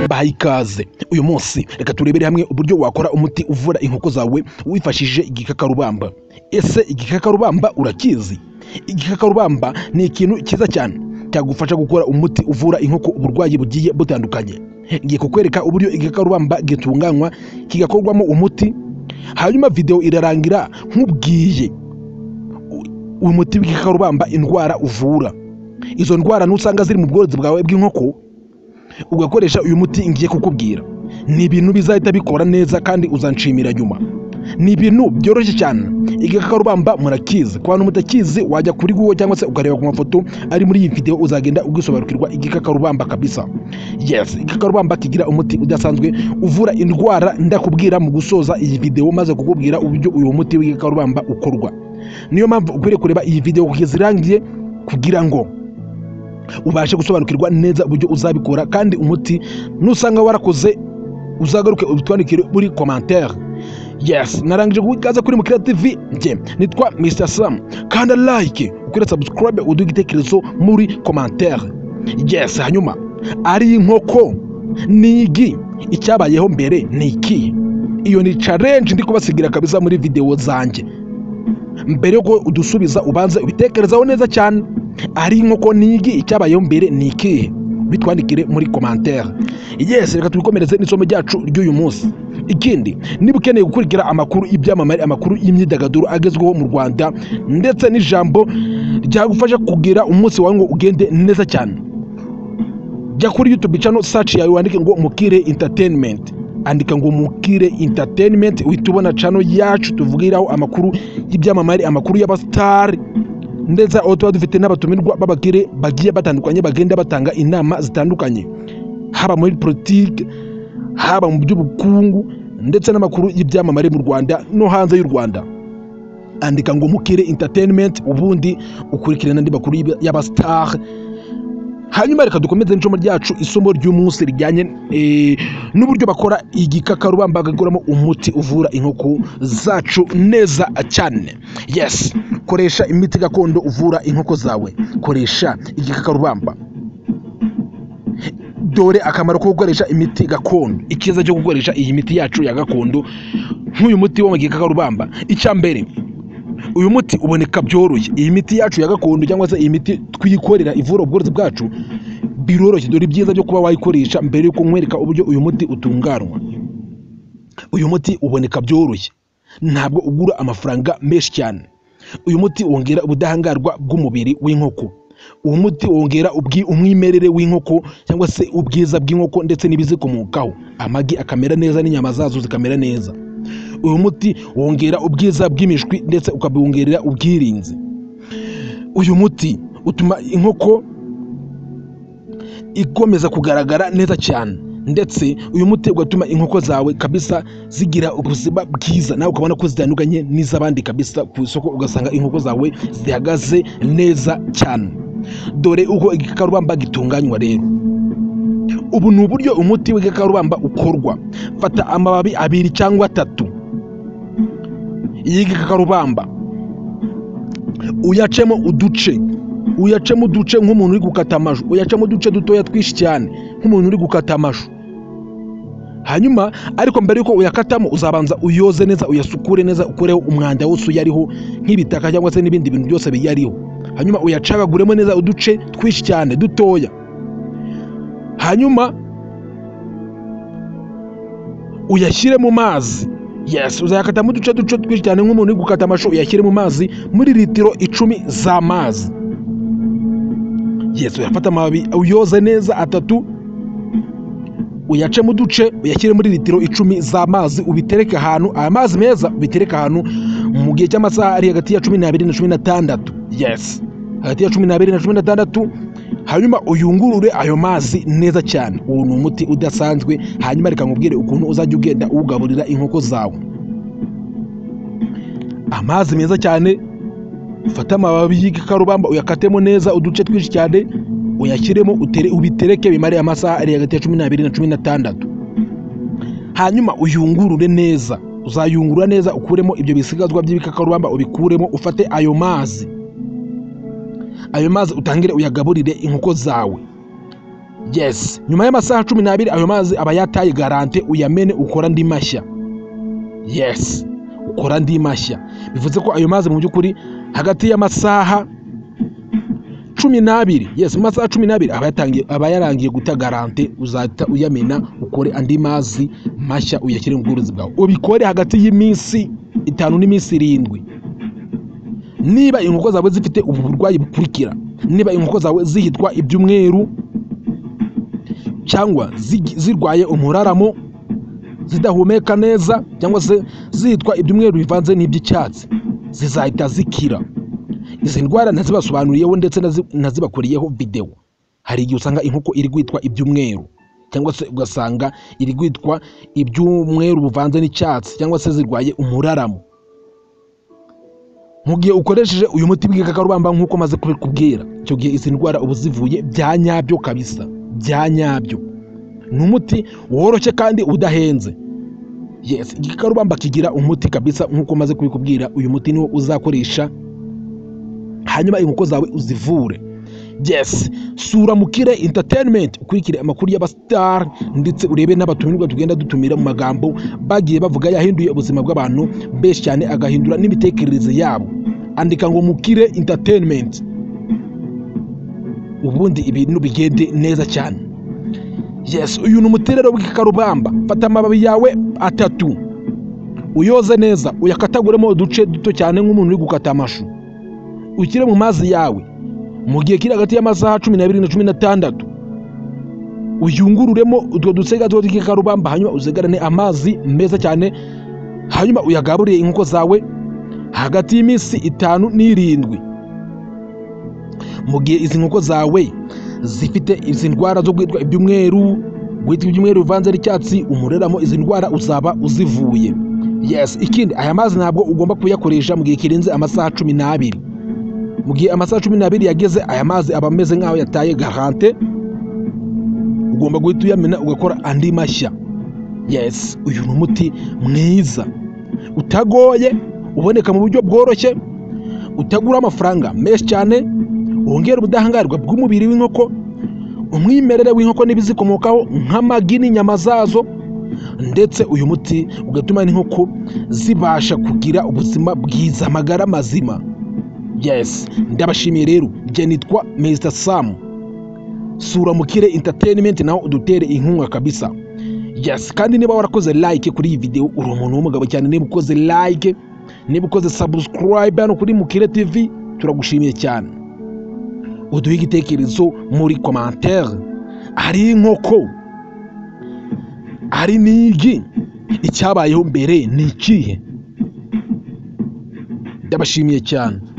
bahaye ikaze uyu munsi reka turebere hamwe uburyo wakora umuti uvura inkoko zawe wifashishije igikakarubamba ese igikakarubamba urakizi igikakarubamba ni ikintu cyiza cyane cyagufasha gukora umuti uvura inkoko uburwayi bugiye butandukanye ngiye kukwereka uburyo igikakarubamba gitunganywa kigakorwamo umuti hanyuma videwo irarangira nkubwiye umuti w'igikakarubamba indwara uvura izo ndwara nusanga ziri mu bworozi bwawe bw'inkoko ugakoresha uyu muti ngiye kukubwira ni ibintu bizahita bikora neza kandi uzanshimira nyuma ni ibintu byoroshye cyane igikakarubamba murakizi ku bantu mutakizi wajya kuri google cyangwa se ukareba ku mafoto ari muri iyi videwo uzagenda ugisobanukirwa igikakarubamba kabisa yes igikakarubamba kigira umuti udasanzwe uvura indwara ndakubwira mu gusoza iyi videwo maze kukubwira uburyo uyu muti w'igikakarubamba ukorwa niyo mpamvu ukwiriye kureba iyi videwo kugeza irangiye kugira ngo ubashe gusobanukirwa neza uburyo uzabikora kandi umuti nusanga warakoze uzagaruke ubitwandikire muri komantere yes narangije guha ikaze kuri mukira tv njye nitwa mr sam kanda like ukwiye subscribe uduha igitekerezo muri komantere yes hanyuma ari inkoko ni igi icyabayeho mbere ni iki iyo ni challenge ndi kubasigira kabisa muri videwo zanjye mbere yuko udusubiza ubanze ubitekerezaho neza cyane ari inkoko nigi icyabayeho mbere ni ikihe bitwandikire muri komantere yesi reka tubikomereze n'isomo ryacu ry'uyu munsi ikindi niba ukeneye gukurikira amakuru y'ibyamamare amakuru y'imyidagaduro agezweho mu rwanda ndetse n'ijambo ryagufasha kugira umunsi wawe ngo ugende neza cyane jya kuri yutube cano saci yawe wandike ngo mukire interineti andika ngo mukire interineti uhita ubona cano yacu tuvugiraho amakuru y'ibyamamare amakuru y'abasitari ndetse aho tuba dufite n'abatumirwa b'abakire bagiye batandukanye bagenda batanga inama zitandukanye haba muri politiki haba mu by'ubukungu ndetse n'amakuru y'ibyamamare mu rwanda no hanze y'u rwanda andika ngo mukire interineti ubundi ukurikire n'andi makuru y'abasitari hanyuma reka dukomeze n'icumu ryacu isomo ry'umunsi rijyanye n'uburyo bakora igikakarubamba bagakoramo umuti uvura inkoko zacu neza cyane yesi koresha imiti gakondo uvura inkoko zawe koresha igikakarubamba dore akamaro ko gukoresha imiti gakondo icyiza cyo gukoresha iyi miti yacu ya gakondo nk'uyu muti wo mu gikakarubamba icya mbere uyu muti uboneka byoroshye iyi miti yacu ya gakondo cyangwa se iyi miti twiyikorera ivura ubworozi bwacu biroroshye dore ibyiza byo kuba wayikoresha mbere yuko nkwereka uburyo uyu muti utunganywa uyu muti uboneka byoroshye ntabwo ugura amafaranga menshi cyane uyu muti wongera ubudahangarwa bw'umubiri w'inkoko uwo muti wongera umwimerere w'inkoko cyangwa se ubwiza bw'inkoko ndetse n'ibizikomokaho amagi akamera neza n'inyama zazo zikamera neza uyu muti wongera ubwiza bw'imishwi ndetse ukabwongerera ubwirinzi uyu muti utuma inkoko ikomeza kugaragara neza cyane ndetse uyu muti ugatuma inkoko zawe kabisa zigira ubuzima bwiza nawe ukabona ko zitandukanye n'iz'abandi kabisa ku isoko ugasanga inkoko zawe zihagaze neza cyane dore uko igikakarubamba gitunganywa rero ubu ni uburyo umuti w'igikakarubamba ukorwa fata amababi abiri cyangwa atatu y'igikakarubamba uyacemo uduce uyacemo uduce nk'umuntu uri gukata amashu uyacemo uduce dutoya twinshi cyane nk'umuntu uri gukata amashu hanyuma ariko mbere y'uko uyakatamo uzabanza uyoze neza uyasukure neza ukureho umwanda wose uyariho nk'ibitaka cyangwa se n'ibindi bintu byose biyariho hanyuma uyacagaguremo neza uduce twinshi cyane dutoya hanyuma uyashyire mu mazi yesi uzayakatamo uduce duce twinshi cyane nk'umuntu uri gukata amashu uyashyire mu mazi muri litiro icumi z'amazi yesi uyafata amababi uyoze neza atatu uyacemo uduce uyashyire muri litiro icumi z'amazi ubitereke ahantu aya mazi meza ubitereke ahantu mu gihe cy'amasaha ari hagati ya cumi n'abiri na cumi n'atandatu yesi hagati ya cumi n'abiri na cumi n'atandatu hanyuma uyungurure ayo mazi neza cyane uwo ni umuti udasanzwe hanyuma reka nkubwire ukuntu uzajya ugenda uwugaburira inkoko zawe amazi meza cyane ufate amababi y'igikakarubamba uyakatemo neza uduce twinshi cyane uyashyiremo ubitereke bimare amasaha ari hagati ya cumi n'abiri na cumi n'atandatu hanyuma uyungurure neza uzayungurura neza ukuremo ibyo bisigazwa by'ibikakarubamba ubikuremo ufate ayo mazi ayo mazi utangire uyagaburire inkoko zawe yes nyuma y'amasaha cumi n'abiri ayo mazi aba yataye garante uyamene ukora andi mashya yes ukora andi mashya bivuze ko ayo mazi mu by'ukuri hagati y'amasaha cumi n'abiri yes mu masaha cumi n'abiri aba yatangiye- aba yarangiye guta garante uzahita uyamena ukore andi mazi mashya uyashyire mu bworozi bwawe ubikore hagati y'iminsi itanu n'iminsi irindwi niba inkoko zawe zifite ubu burwayi bukurikira niba inkoko zawe zihitwa ibyumweru cyangwa zigi- zirwaye umuraramo zidahumeka neza cyangwa se zitwa ibyumweru bivanze n'iby'icyatsi zizahita zikira izi ndwara nazibasobanuriyeho ndetse nazi- nazibakuriyeho videwo hari igihe usanga inkoko iri kwitwa ibyumweru cyangwa se ugasanga iri kwitwa ibyumweru buvanze n'icyatsi cyangwa se zirwaye umuraramo mu gihe ukoresheje uyu muti w'igikakarubamba nk'uko maze kubikubwira icyo gihe izi ndwara uba zivuye bya nyabyo kabisa bya nyabyo ni umuti woroshye kandi udahenze yes igikakarubamba kigira umuti kabisa nk'uko maze kubikubwira uyu muti niwo uzakoresha hanyuma inkoko zawe uzivure yes sura mukire entertainment ukurikire amakuru y'abasitari ndetse urebe n'abatumirwa tugenda dutumira mu magambo bagiye bavuga yahinduye ubuzima bw'abantu benshi cyane agahindura n'imitekerereze yabo andika ngo mukire entertainment ubundi ibintu bigende neza cyane yes uyu ni umuterero w'igikakarubamba fata amababi yawe atatu uyoze neza uyakataguremo uduce duto cyane nk'umuntu uri gukata amashu ukire mu mazi yawe mu gihe kiri hagati y'amasaha cumi n'abiri na cumi n'atandatu uyungururemo utwo dusega tuba tw'igikakarubamba hanyuma uzegarane amazi meza cyane hanyuma uyagaburire inkoko zawe hagati y'iminsi itanu n'irindwi mu gihe izi nkoko zawe zifite izi ndwara zo kwitwa ibyumweru guhitwa ibyumweru bivanze n'icyatsi umureramo izi ndwara uzaba uzivuye yes ikindi aya mazi ntabwo ugomba kuyakoresha mu gihe kirenze amasaha cumi n'abiri mu gihe amasaha cumi n'abiri yageze aya mazi aba ameze nk'aho yataye garante ugomba guhita uyamena ugakora andi mashya yes uyu ni umuti mwiza utagoye uboneka mu buryo bworoshye utagura amafaranga menshi cyane wongera ubudahangarwa bw'umubiri w'inkoko umwimerere w'inkoko n'ibizikomokaho nk'amagi n'inyama zazo ndetse uyu muti ugatuma n'inkoko zibasha kugira ubuzima bwiza amagara mazima yes ndabashimiye rero njye nitwa mr sam sura mukire entertainment naho udutere inkunga kabisa yes kandi niba warakoze like kuri iyi video uri umuntu w'umugabo cyane niba ukoze like niba ukoze subscribe hano kuri mukire tv turagushimiye cyane uduhe igitekerezo muri commentaire hari inkoko hari n'igi icyabayeho mbere ni ikihe ndabashimiye cyane